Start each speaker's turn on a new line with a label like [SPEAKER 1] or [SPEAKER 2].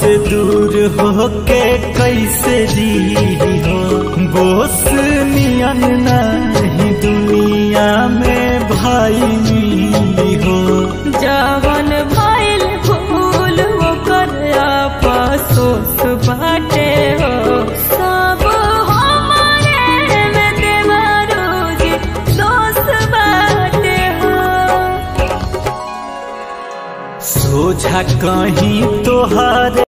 [SPEAKER 1] से दूर होके कैसे जी हो बोस नियन नहीं दुनिया में भाई मिली हो
[SPEAKER 2] जवन भइल भूल ओकर अफसोस बाटे हो सब हमारे में देवरोजी दोष बाटे हो
[SPEAKER 1] सोझा कहीं तोहार